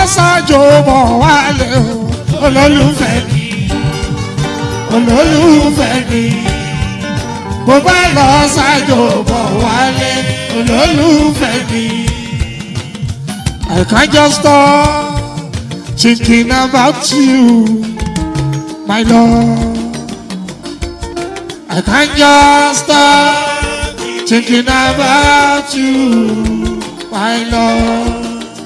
ṣáájú bọ̀ wálé o olólùfẹ́ mi olólùfẹ́ mi mo bá lọ ṣáájú bọ̀ wálé olólùfẹ́ mi. I can't just stop thinking about you, my love. I can't just stop thinking about you, my love.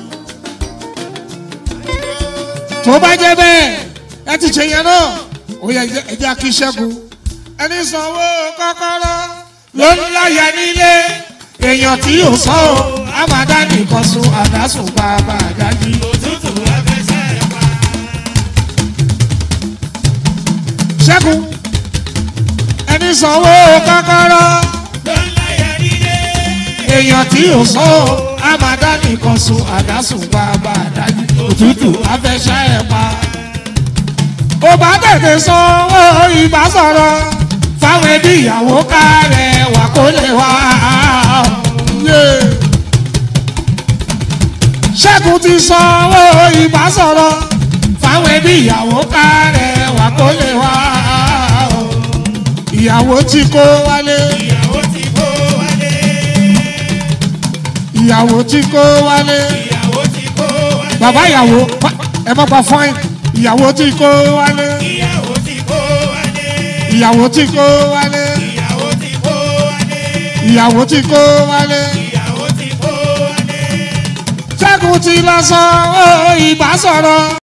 tó bá jẹ́ bẹ́ẹ̀ ẹ ti ṣe yẹn náà ó yẹ ẹjẹ́ kí ṣẹ́gun ẹni sanwó kọ́kọ́rọ́ ló ń láyà nílé èèyàn tí yóò sọ ọ́ àmàdá nìkan sun àdásùn bàbá àdájí. òtútù afẹ́fẹ́ pa. ṣẹ́gun ẹni sanwó kọ́kọ́rọ́ ló ń láyà nílé. èèyàn tí yóò sọ ọ́ àmàdá nìkan sun àdásùn bàbá àdájí. òtútù afẹ́ṣẹ́ ẹ̀ pa. ó bá tètè sanwó ìbá sọ̀rọ̀ fáwọn ẹbí ìyàwó kárẹ̀ wà kó lè wá. Yeah. ṣẹ́gun ti sanwó ìbá sọ̀rọ̀ fáwọn ẹbí ìyàwó kárẹ̀ wà kó lè wá. ìyàwó tí kó wálé ìyàwó ti kó wálé. ìyàwó tí kó wálé ìyàwó ti kó wálé. bàbá ìyàwó ẹ má pa fáìn ìyàwó tí kó wálé ìyàwó ti kó wálé. ìyàwó tí kó wálé ìyàwó ti kó wálé. ìyàwó tí kó wálé ìyàwó ti kó wálé. ṣẹ́gun ti lọ sanwó ìbá sọ̀rọ̀.